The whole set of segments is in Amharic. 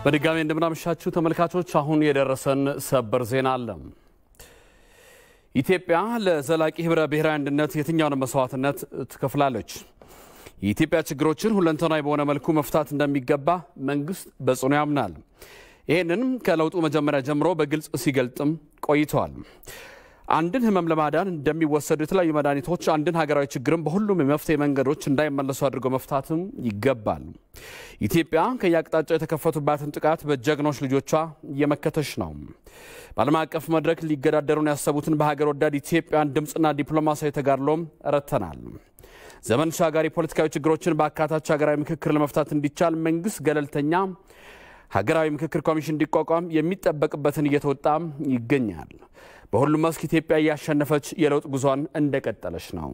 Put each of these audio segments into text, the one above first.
በድጋሚ እንደምናመሻችሁ ተመልካቾች፣ አሁን የደረሰን ሰበር ዜና አለ። ኢትዮጵያ ለዘላቂ ህብረ ብሔራዊ አንድነት የትኛውንም መስዋዕትነት ትከፍላለች። የኢትዮጵያ ችግሮችን ሁለንተናዊ በሆነ መልኩ መፍታት እንደሚገባ መንግስት በጽኑ ያምናል። ይህንንም ከለውጡ መጀመሪያ ጀምሮ በግልጽ ሲገልጥም ቆይተዋል። አንድን ህመም ለማዳን እንደሚወሰዱ የተለያዩ መድኃኒቶች አንድን ሀገራዊ ችግርም በሁሉም የመፍትሄ መንገዶች እንዳይመለሱ አድርገው መፍታትም ይገባል። ኢትዮጵያ ከየአቅጣጫው የተከፈቱባትን ጥቃት በጀግኖች ልጆቿ እየመከተች ነው። በዓለም አቀፍ መድረክ ሊገዳደሩን ያሰቡትን በሀገር ወዳድ ኢትዮጵያን ድምፅና ዲፕሎማሲያዊ ተጋድሎም ረተናል። ዘመን ሻጋሪ ፖለቲካዊ ችግሮችን በአካታች ሀገራዊ ምክክር ለመፍታት እንዲቻል መንግስት ገለልተኛ ሀገራዊ ምክክር ኮሚሽን እንዲቋቋም የሚጠበቅበትን እየተወጣ ይገኛል። በሁሉም መስክ ኢትዮጵያ እያሸነፈች የለውጥ ጉዟን እንደቀጠለች ነው።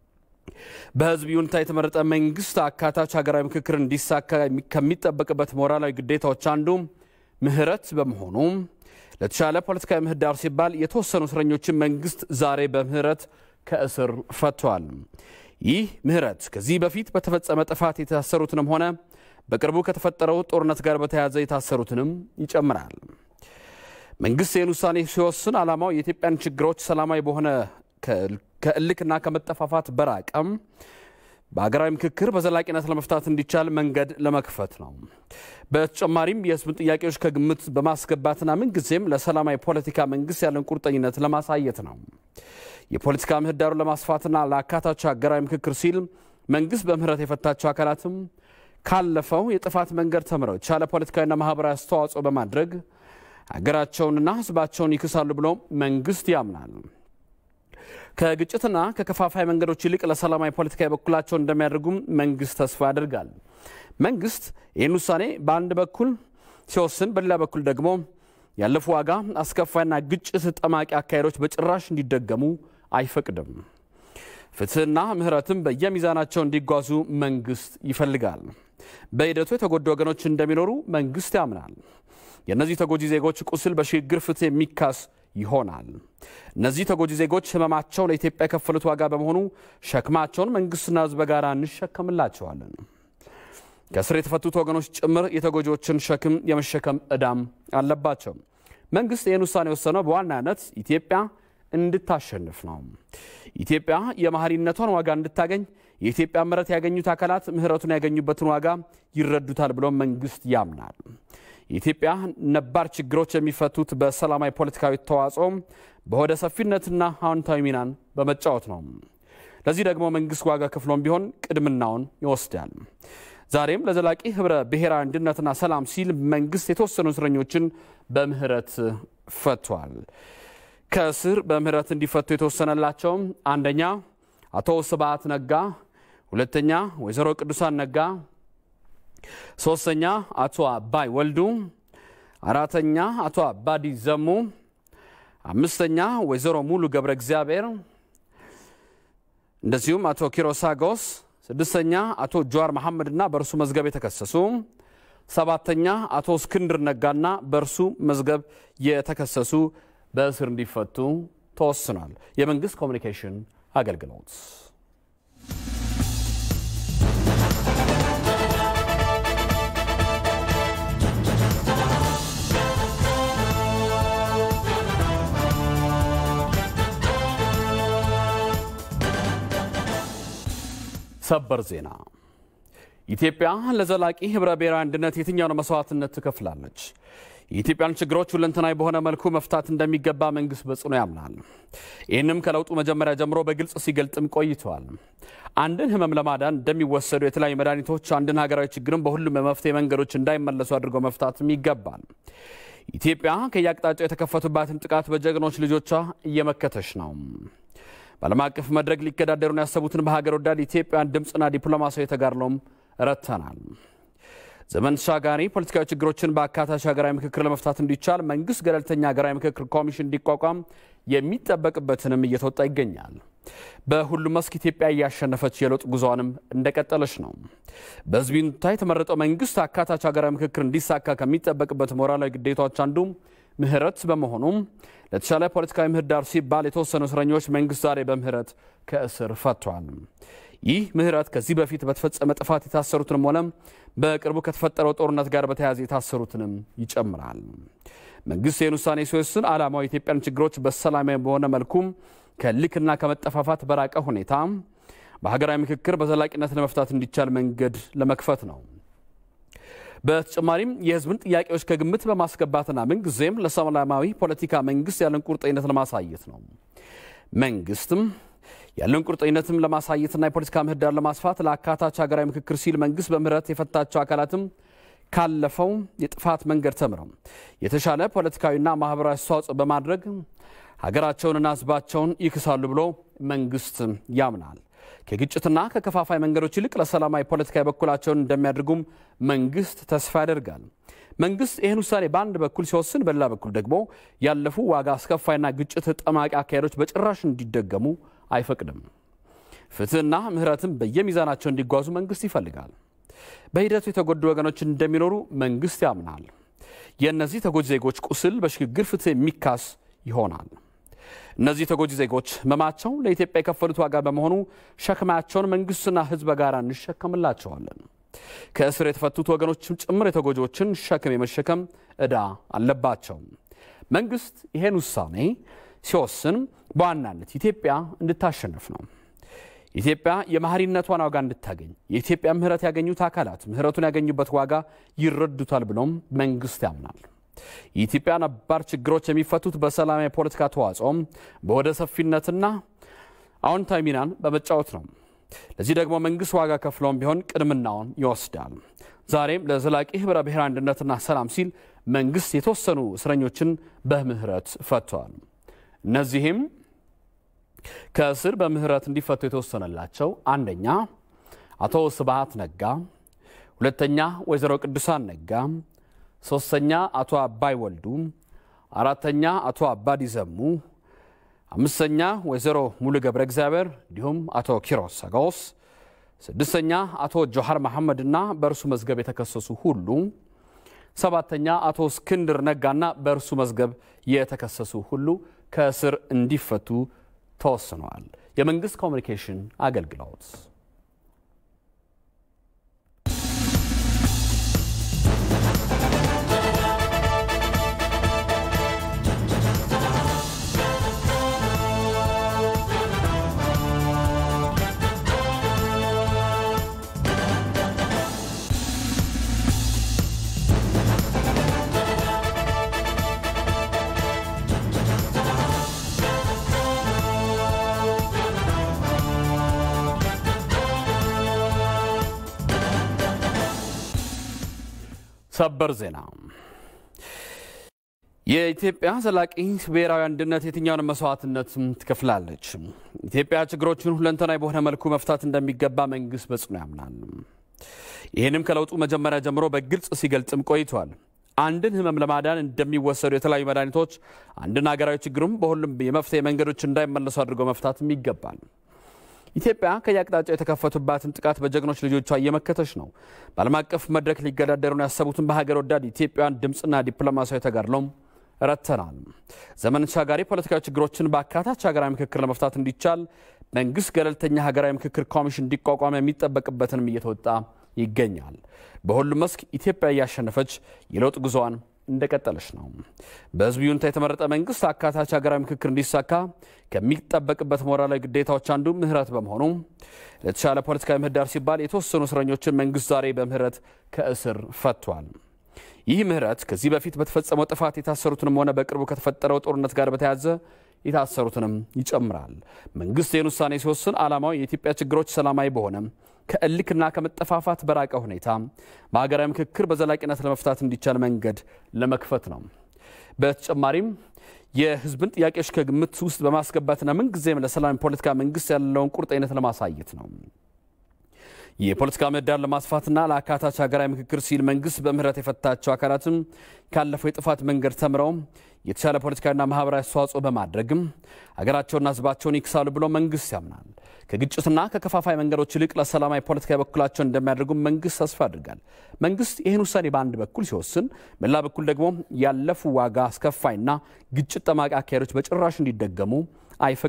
በህዝብ ይሁንታ የተመረጠ መንግስት አካታች ሀገራዊ ምክክር እንዲሳካ ከሚጠበቅበት ሞራላዊ ግዴታዎች አንዱ ምህረት በመሆኑ ለተሻለ ፖለቲካዊ ምህዳር ሲባል የተወሰኑ እስረኞችን መንግስት ዛሬ በምህረት ከእስር ፈቷል። ይህ ምህረት ከዚህ በፊት በተፈጸመ ጥፋት የታሰሩትንም ሆነ በቅርቡ ከተፈጠረው ጦርነት ጋር በተያያዘ የታሰሩትንም ይጨምራል። መንግስት ይህን ውሳኔ ሲወስን ዓላማው የኢትዮጵያን ችግሮች ሰላማዊ በሆነ ከእልክና ከመጠፋፋት በራቀም በሀገራዊ ምክክር በዘላቂነት ለመፍታት እንዲቻል መንገድ ለመክፈት ነው። በተጨማሪም የህዝብን ጥያቄዎች ከግምት በማስገባትና ምንጊዜም ለሰላማዊ ፖለቲካ መንግስት ያለን ቁርጠኝነት ለማሳየት ነው። የፖለቲካ ምህዳሩን ለማስፋትና ለአካታች ሀገራዊ ምክክር ሲል መንግስት በምህረት የፈታቸው አካላትም ካለፈው የጥፋት መንገድ ተምረው የተሻለ ፖለቲካዊና ማህበራዊ አስተዋጽኦ በማድረግ ሀገራቸውንና ህዝባቸውን ይክሳሉ ብሎ መንግስት ያምናል። ከግጭትና ከከፋፋይ መንገዶች ይልቅ ለሰላማዊ ፖለቲካ የበኩላቸውን እንደሚያደርጉም መንግስት ተስፋ ያደርጋል። መንግስት ይህን ውሳኔ በአንድ በኩል ሲወስን፣ በሌላ በኩል ደግሞ ያለፉ ዋጋ አስከፋይና ግጭት ጠማቂ አካሄዶች በጭራሽ እንዲደገሙ አይፈቅድም። ፍትህና ምህረትም በየሚዛናቸው እንዲጓዙ መንግስት ይፈልጋል። በሂደቱ የተጎዱ ወገኖች እንደሚኖሩ መንግስት ያምናል። የእነዚህ ተጎጂ ዜጎች ቁስል በሽግግር ፍትህ የሚካስ ይሆናል። እነዚህ ተጎጂ ዜጎች ህመማቸው ለኢትዮጵያ የከፈሉት ዋጋ በመሆኑ ሸክማቸውን መንግስትና ህዝብ በጋራ እንሸከምላቸዋለን። ከእስር የተፈቱት ወገኖች ጭምር የተጎጂዎችን ሸክም የመሸከም ዕዳም አለባቸው። መንግስት ይህን ውሳኔ የወሰነው በዋናነት ኢትዮጵያ እንድታሸንፍ ነው። ኢትዮጵያ የመሐሪነቷን ዋጋ እንድታገኝ የኢትዮጵያ ምህረት ያገኙት አካላት ምህረቱን ያገኙበትን ዋጋ ይረዱታል ብሎ መንግስት ያምናል። የኢትዮጵያ ነባር ችግሮች የሚፈቱት በሰላማዊ ፖለቲካዊ ተዋጽኦ በሆደ ሰፊነትና አዎንታዊ ሚናን በመጫወት ነው። ለዚህ ደግሞ መንግስት ዋጋ ከፍሎም ቢሆን ቅድምናውን ይወስዳል። ዛሬም ለዘላቂ ህብረ ብሔራዊ አንድነትና ሰላም ሲል መንግስት የተወሰኑ እስረኞችን በምህረት ፈቷል። ከእስር በምህረት እንዲፈቱ የተወሰነላቸው አንደኛ አቶ ስብሐት ነጋ፣ ሁለተኛ ወይዘሮ ቅዱሳን ነጋ፣ ሶስተኛ አቶ አባይ ወልዱ፣ አራተኛ አቶ አባዲ ዘሙ፣ አምስተኛ ወይዘሮ ሙሉ ገብረ እግዚአብሔር እንደዚሁም አቶ ኪሮሳጎስ፣ ስድስተኛ አቶ ጀዋር መሐመድና በእርሱ መዝገብ የተከሰሱ ሰባተኛ አቶ እስክንድር ነጋና በእርሱ መዝገብ የተከሰሱ በእስር እንዲፈቱ ተወስኗል። የመንግስት ኮሚኒኬሽን አገልግሎት ሰበር ዜና ኢትዮጵያ ለዘላቂ ህብረ ብሔራዊ አንድነት የትኛውን መስዋዕትነት ትከፍላለች? የኢትዮጵያን ችግሮች ሁለንተናዊ በሆነ መልኩ መፍታት እንደሚገባ መንግስት በጽኑ ያምናል። ይህንም ከለውጡ መጀመሪያ ጀምሮ በግልጽ ሲገልጥም ቆይተዋል። አንድን ህመም ለማዳን እንደሚወሰዱ የተለያዩ መድኃኒቶች አንድን ሀገራዊ ችግርም በሁሉም የመፍትሄ መንገዶች እንዳይመለሱ አድርገው መፍታትም ይገባል። ኢትዮጵያ ከየአቅጣጫው የተከፈቱባትን ጥቃት በጀግኖች ልጆቿ እየመከተች ነው። በዓለም አቀፍ መድረክ ሊገዳደሩን ያሰቡትን በሀገር ወዳድ ኢትዮጵያን ድምፅና ዲፕሎማሲያዊ ተጋድሎም ረተናል። ዘመን ተሻጋሪ ፖለቲካዊ ችግሮችን በአካታች ሀገራዊ ምክክር ለመፍታት እንዲቻል መንግስት ገለልተኛ ሀገራዊ ምክክር ኮሚሽን እንዲቋቋም የሚጠበቅበትንም እየተወጣ ይገኛል። በሁሉም መስክ ኢትዮጵያ እያሸነፈች የለውጥ ጉዞዋንም እንደቀጠለች ነው። በህዝብ ይሁንታ የተመረጠው መንግስት አካታች ሀገራዊ ምክክር እንዲሳካ ከሚጠበቅበት ሞራላዊ ግዴታዎች አንዱ ምህረት በመሆኑም ለተሻለ ፖለቲካዊ ምህዳር ሲባል የተወሰኑ እስረኞች መንግስት ዛሬ በምህረት ከእስር ፈቷል። ይህ ምህረት ከዚህ በፊት በተፈጸመ ጥፋት የታሰሩትንም ሆነ በቅርቡ ከተፈጠረው ጦርነት ጋር በተያያዘ የታሰሩትንም ይጨምራል። መንግስት ይህን ውሳኔ ሲወስን ዓላማው የኢትዮጵያን ችግሮች በሰላማዊ በሆነ መልኩም ከልክና ከመጠፋፋት በራቀ ሁኔታ በሀገራዊ ምክክር በዘላቂነት ለመፍታት እንዲቻል መንገድ ለመክፈት ነው። በተጨማሪም የህዝብን ጥያቄዎች ከግምት በማስገባትና ምንጊዜም ለሰላማዊ ፖለቲካ መንግስት ያለን ቁርጠኝነት ለማሳየት ነው። መንግስትም ያለውን ቁርጠኝነትም ለማሳየትና የፖለቲካ ምህዳር ለማስፋት ለአካታች ሀገራዊ ምክክር ሲል መንግስት በምህረት የፈታቸው አካላትም ካለፈው የጥፋት መንገድ ተምረው የተሻለ ፖለቲካዊና ማህበራዊ አስተዋጽኦ በማድረግ ሀገራቸውንና ህዝባቸውን ይክሳሉ ብሎ መንግስት ያምናል። ከግጭትና ከከፋፋይ መንገዶች ይልቅ ለሰላማዊ ፖለቲካ የበኩላቸውን እንደሚያደርጉም መንግስት ተስፋ ያደርጋል። መንግስት ይህን ውሳኔ በአንድ በኩል ሲወስን፣ በሌላ በኩል ደግሞ ያለፉ ዋጋ አስከፋይና ግጭት ጠማቂ አካሄዶች በጭራሽ እንዲደገሙ አይፈቅድም። ፍትህና ምህረትም በየሚዛናቸው እንዲጓዙ መንግስት ይፈልጋል። በሂደቱ የተጎዱ ወገኖች እንደሚኖሩ መንግስት ያምናል። የእነዚህ ተጎጂ ዜጎች ቁስል በሽግግር ፍትህ የሚካስ ይሆናል። እነዚህ ተጎጂ ዜጎች ህመማቸው ለኢትዮጵያ የከፈሉት ዋጋ በመሆኑ ሸክማቸውን መንግስትና ህዝብ በጋራ እንሸከምላቸዋለን። ከእስር የተፈቱት ወገኖችም ጭምር የተጎጂዎችን ሸክም የመሸከም ዕዳ አለባቸው። መንግስት ይሄን ውሳኔ ሲወስን በዋናነት ኢትዮጵያ እንድታሸንፍ ነው። ኢትዮጵያ የመሐሪነቷን ዋጋ እንድታገኝ የኢትዮጵያ ምህረት ያገኙት አካላት ምህረቱን ያገኙበት ዋጋ ይረዱታል ብሎም መንግስት ያምናል። የኢትዮጵያ ነባር ችግሮች የሚፈቱት በሰላማዊ የፖለቲካ ተዋጽኦም በወደ ሰፊነትና አዎንታዊ ሚናን በመጫወት ነው። ለዚህ ደግሞ መንግስት ዋጋ ከፍሎም ቢሆን ቅድምናውን ይወስዳል። ዛሬም ለዘላቂ ህብረ ብሔራዊ አንድነትና ሰላም ሲል መንግስት የተወሰኑ እስረኞችን በምህረት ፈቷል። እነዚህም ከእስር በምህረት እንዲፈቱ የተወሰነላቸው አንደኛ አቶ ስብሃት ነጋ፣ ሁለተኛ ወይዘሮ ቅዱሳን ነጋ፣ ሶስተኛ አቶ አባይ ወልዱ፣ አራተኛ አቶ አባዲ ዘሙ፣ አምስተኛ ወይዘሮ ሙሉ ገብረ እግዚአብሔር እንዲሁም አቶ ኪሮስ ሰጋውስ፣ ስድስተኛ አቶ ጆሃር መሐመድና በእርሱ መዝገብ የተከሰሱ ሁሉ፣ ሰባተኛ አቶ እስክንድር ነጋና በእርሱ መዝገብ የተከሰሱ ሁሉ ከእስር እንዲፈቱ ተወስነዋል። የመንግስት ኮሚኒኬሽን አገልግሎት ሰበር ዜና የኢትዮጵያ ዘላቂ ብሔራዊ አንድነት የትኛውን መስዋዕትነት ትከፍላለች? ኢትዮጵያ ችግሮችን ሁለንተናዊ በሆነ መልኩ መፍታት እንደሚገባ መንግስት በጽኑ ያምናል። ይህንም ከለውጡ መጀመሪያ ጀምሮ በግልጽ ሲገልጽም ቆይቷል። አንድን ህመም ለማዳን እንደሚወሰዱ የተለያዩ መድኃኒቶች አንድን ሀገራዊ ችግሩም በሁሉም የመፍትሄ መንገዶች እንዳይመለሱ አድርጎ መፍታትም ይገባል። ኢትዮጵያ ከየአቅጣጫው የተከፈቱባትን ጥቃት በጀግኖች ልጆቿ እየመከተች ነው። በዓለም አቀፍ መድረክ ሊገዳደሩን ያሰቡትን በሀገር ወዳድ ኢትዮጵያውያን ድምፅና ዲፕሎማሲያዊ ተጋድሎም ረተናል። ዘመን ተሻጋሪ ፖለቲካዊ ችግሮችን በአካታች ሀገራዊ ምክክር ለመፍታት እንዲቻል መንግስት ገለልተኛ ሀገራዊ ምክክር ኮሚሽን እንዲቋቋም የሚጠበቅበትንም እየተወጣ ይገኛል። በሁሉም መስክ ኢትዮጵያ እያሸነፈች የለውጥ ጉዞዋን እንደቀጠለች ነው። በህዝብ ይሁንታ የተመረጠ መንግስት አካታች ሀገራዊ ምክክር እንዲሳካ ከሚጠበቅበት ሞራላዊ ግዴታዎች አንዱ ምህረት በመሆኑ ለተሻለ ፖለቲካዊ ምህዳር ሲባል የተወሰኑ እስረኞችን መንግስት ዛሬ በምህረት ከእስር ፈቷል። ይህ ምህረት ከዚህ በፊት በተፈጸመው ጥፋት የታሰሩትንም ሆነ በቅርቡ ከተፈጠረው ጦርነት ጋር በተያያዘ የታሰሩትንም ይጨምራል። መንግስት ይህን ውሳኔ ሲወስን ዓላማው የኢትዮጵያ ችግሮች ሰላማዊ በሆነ ከእልክና ከመጠፋፋት በራቀ ሁኔታ በሀገራዊ ምክክር በዘላቂነት ለመፍታት እንዲቻል መንገድ ለመክፈት ነው። በተጨማሪም የህዝብን ጥያቄዎች ከግምት ውስጥ በማስገባትና ምንጊዜም ለሰላም ፖለቲካ መንግስት ያለውን ቁርጠኝነት ለማሳየት ነው። የፖለቲካ ምህዳር ለማስፋትና ለአካታች ሀገራዊ ምክክር ሲል መንግስት በምህረት የፈታቸው አካላትም ካለፈው የጥፋት መንገድ ተምረው የተሻለ ፖለቲካዊና ማህበራዊ አስተዋጽኦ በማድረግም ሀገራቸውና ህዝባቸውን ይክሳሉ ብሎ መንግስት ያምናል። ከግጭትና ከከፋፋይ መንገዶች ይልቅ ለሰላማዊ ፖለቲካ በኩላቸውን እንደሚያደርጉ መንግስት ተስፋ ያደርጋል። መንግስት ይህን ውሳኔ በአንድ በኩል ሲወስን፣ በሌላ በኩል ደግሞ ያለፉ ዋጋ አስከፋይና ግጭት ጠማቂ አካሄዶች በጭራሽ እንዲደገሙ አይፈቅድም።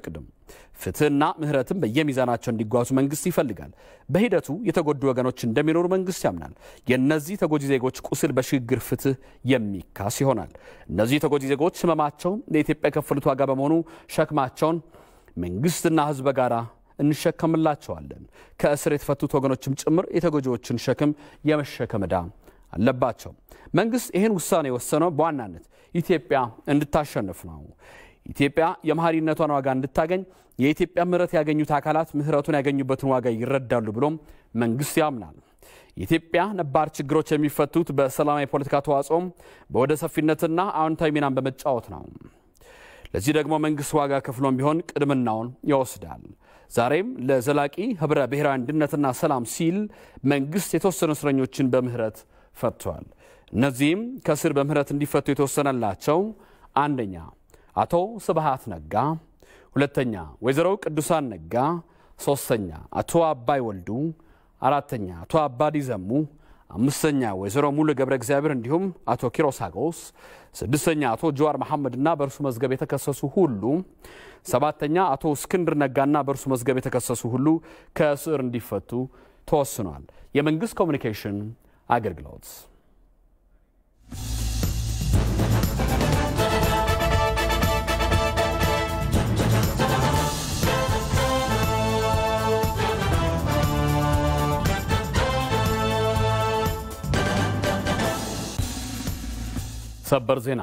ፍትህና ምህረትም በየሚዛናቸው እንዲጓዙ መንግስት ይፈልጋል። በሂደቱ የተጎዱ ወገኖች እንደሚኖሩ መንግስት ያምናል። የእነዚህ ተጎጂ ዜጎች ቁስል በሽግግር ፍትህ የሚካስ ይሆናል። እነዚህ ተጎጂ ዜጎች ህመማቸው ለኢትዮጵያ የከፈሉት ዋጋ በመሆኑ ሸክማቸውን መንግስትና ህዝብ በጋራ እንሸከምላቸዋለን። ከእስር የተፈቱት ወገኖችም ጭምር የተጎጂዎችን ሸክም የመሸከም ዕዳ አለባቸው። መንግስት ይህን ውሳኔ የወሰነው በዋናነት ኢትዮጵያ እንድታሸንፍ ነው። ኢትዮጵያ የመሐሪነቷን ዋጋ እንድታገኝ የኢትዮጵያ ምህረት ያገኙት አካላት ምህረቱን ያገኙበትን ዋጋ ይረዳሉ ብሎም መንግስት ያምናል። የኢትዮጵያ ነባር ችግሮች የሚፈቱት በሰላማዊ የፖለቲካ ተዋጽኦም በወደ ሰፊነትና አዎንታዊ ሚናን በመጫወት ነው። ለዚህ ደግሞ መንግስት ዋጋ ከፍሎም ቢሆን ቅድምናውን ይወስዳል። ዛሬም ለዘላቂ ህብረ ብሔራዊ አንድነትና ሰላም ሲል መንግስት የተወሰኑ እስረኞችን በምህረት ፈቷል። እነዚህም ከእስር በምህረት እንዲፈቱ የተወሰነላቸው አንደኛ አቶ ስብሃት ነጋ፣ ሁለተኛ ወይዘሮ ቅዱሳን ነጋ፣ ሶስተኛ አቶ አባይ ወልዱ፣ አራተኛ አቶ አባዲ ዘሙ፣ አምስተኛ ወይዘሮ ሙሉ ገብረ እግዚአብሔር እንዲሁም አቶ ኪሮስ አጎስ፣ ስድስተኛ አቶ ጀዋር መሐመድና በእርሱ መዝገብ የተከሰሱ ሁሉ፣ ሰባተኛ አቶ እስክንድር ነጋና በእርሱ መዝገብ የተከሰሱ ሁሉ ከእስር እንዲፈቱ ተወስኗል። የመንግስት ኮሚኒኬሽን አገልግሎት ሰበር ዜና።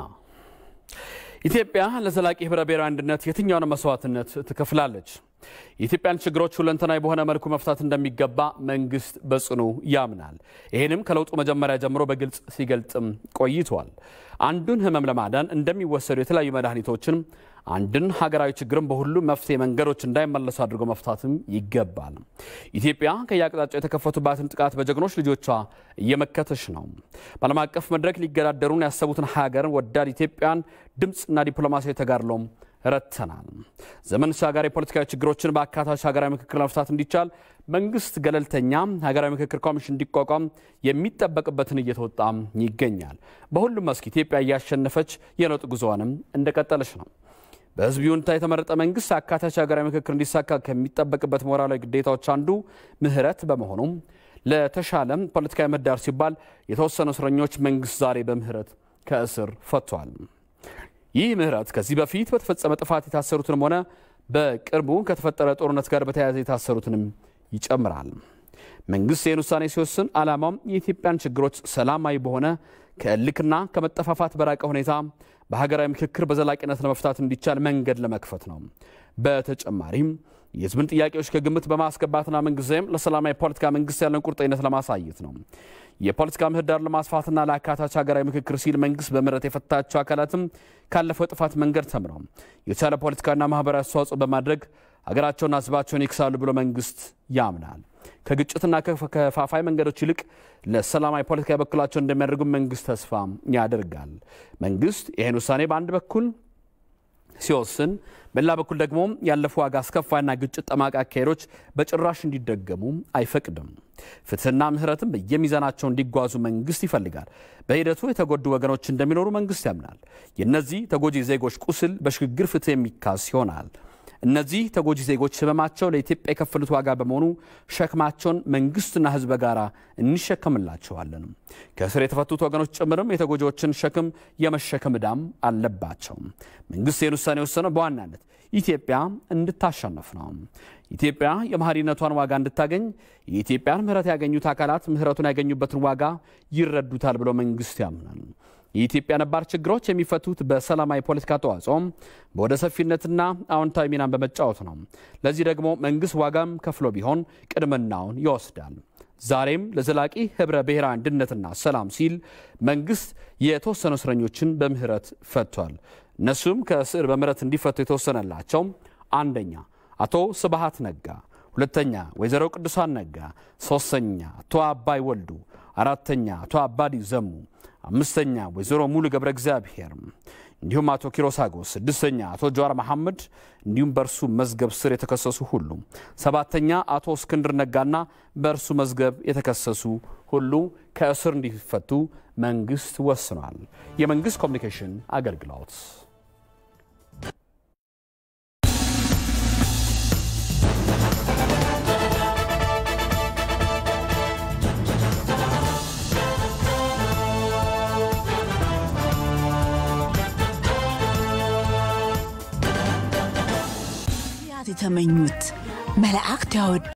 ኢትዮጵያ ለዘላቂ ህብረ ብሔራዊ አንድነት የትኛውን መስዋዕትነት ትከፍላለች? የኢትዮጵያን ችግሮች ሁለንተናዊ በሆነ መልኩ መፍታት እንደሚገባ መንግስት በጽኑ ያምናል። ይህንም ከለውጡ መጀመሪያ ጀምሮ በግልጽ ሲገልጽም ቆይቷል። አንዱን ህመም ለማዳን እንደሚወሰዱ የተለያዩ መድኃኒቶችን አንድን ሀገራዊ ችግርን በሁሉም መፍትሄ መንገዶች እንዳይመለሱ አድርጎ መፍታትም ይገባል። ኢትዮጵያ ከየአቅጣጫው የተከፈቱባትን ጥቃት በጀግኖች ልጆቿ እየመከተች ነው። በዓለም አቀፍ መድረክ ሊገዳደሩን ያሰቡትን ሀገርን ወዳድ ኢትዮጵያን ድምፅና ዲፕሎማሲያዊ ተጋድሎም ረድተናል። ዘመን ተሻጋሪ ፖለቲካዊ ችግሮችን በአካታች ሀገራዊ ምክክር ለመፍታት እንዲቻል መንግስት ገለልተኛ ሀገራዊ ምክክር ኮሚሽን እንዲቋቋም የሚጠበቅበትን እየተወጣ ይገኛል። በሁሉም መስክ ኢትዮጵያ እያሸነፈች የለውጥ ጉዞዋንም እንደቀጠለች ነው። በህዝብ ይሁንታ የተመረጠ መንግስት አካታች ሀገራዊ ምክክር እንዲሳካ ከሚጠበቅበት ሞራላዊ ግዴታዎች አንዱ ምህረት በመሆኑም ለተሻለም ፖለቲካዊ ምህዳር ሲባል የተወሰኑ እስረኞች መንግስት ዛሬ በምህረት ከእስር ፈቷል። ይህ ምህረት ከዚህ በፊት በተፈጸመ ጥፋት የታሰሩትንም ሆነ በቅርቡ ከተፈጠረ ጦርነት ጋር በተያያዘ የታሰሩትንም ይጨምራል። መንግስት ይህን ውሳኔ ሲወስን ዓላማውም የኢትዮጵያን ችግሮች ሰላማዊ በሆነ ከእልክና ከመጠፋፋት በራቀ ሁኔታ በሀገራዊ ምክክር በዘላቂነት ለመፍታት እንዲቻል መንገድ ለመክፈት ነው። በተጨማሪም የህዝብን ጥያቄዎች ከግምት በማስገባትና ምንጊዜም ለሰላማዊ ፖለቲካ መንግስት ያለን ቁርጠኝነት ለማሳየት ነው። የፖለቲካ ምህዳር ለማስፋትና ለአካታች ሀገራዊ ምክክር ሲል መንግስት በምህረት የፈታቸው አካላትም ካለፈው ጥፋት መንገድ ተምረው የተሻለ ፖለቲካና ማህበራዊ አስተዋጽኦ በማድረግ ሀገራቸውና ህዝባቸውን ይክሳሉ ብሎ መንግስት ያምናል። ከግጭትና ከፋፋይ መንገዶች ይልቅ ለሰላማዊ ፖለቲካ የበኩላቸው እንደሚያደርጉ መንግስት ተስፋ ያደርጋል። መንግስት ይህን ውሳኔ በአንድ በኩል ሲወስን በሌላ በኩል ደግሞ ያለፉ ዋጋ አስከፋይና ግጭት ጠማቂ አካሄዶች በጭራሽ እንዲደገሙ አይፈቅድም። ፍትህና ምህረትም በየሚዛናቸው እንዲጓዙ መንግስት ይፈልጋል። በሂደቱ የተጎዱ ወገኖች እንደሚኖሩ መንግስት ያምናል። የእነዚህ ተጎጂ ዜጎች ቁስል በሽግግር ፍትህ የሚካስ ይሆናል። እነዚህ ተጎጂ ዜጎች ህመማቸው ለኢትዮጵያ የከፈሉት ዋጋ በመሆኑ ሸክማቸውን መንግስትና ህዝብ በጋራ እንሸከምላቸዋለን። ከእስር የተፈቱት ወገኖች ጭምርም የተጎጂዎችን ሸክም የመሸከም ዕዳም አለባቸው። መንግስት ይህን ውሳኔ የወሰነው በዋናነት ኢትዮጵያ እንድታሸንፍ ነው። ኢትዮጵያ የመሐሪነቷን ዋጋ እንድታገኝ የኢትዮጵያን ምህረት ያገኙት አካላት ምህረቱን ያገኙበትን ዋጋ ይረዱታል ብሎ መንግስት ያምናል። የኢትዮጵያ ነባር ችግሮች የሚፈቱት በሰላማዊ ፖለቲካ ተዋጽኦም በወደ ሰፊነትና አዎንታዊ ሚናን በመጫወት ነው። ለዚህ ደግሞ መንግስት ዋጋም ከፍሎ ቢሆን ቅድምናውን ይወስዳል። ዛሬም ለዘላቂ ህብረ ብሔራዊ አንድነትና ሰላም ሲል መንግስት የተወሰኑ እስረኞችን በምህረት ፈቷል። እነሱም ከእስር በምህረት እንዲፈቱ የተወሰነላቸው አንደኛ አቶ ስብሃት ነጋ፣ ሁለተኛ ወይዘሮ ቅዱሳን ነጋ፣ ሶስተኛ አቶ አባይ ወልዱ፣ አራተኛ አቶ አባዲ ዘሙ አምስተኛ ወይዘሮ ሙሉ ገብረ እግዚአብሔር እንዲሁም አቶ ኪሮስ አጎስ፣ ስድስተኛ አቶ ጀዋር መሐመድ እንዲሁም በእርሱ መዝገብ ስር የተከሰሱ ሁሉ፣ ሰባተኛ አቶ እስክንድር ነጋና በእርሱ መዝገብ የተከሰሱ ሁሉ ከእስር እንዲፈቱ መንግስት ወስኗል። የመንግስት ኮሚኒኬሽን አገልግሎት ተመኙት መላእክት ያወድ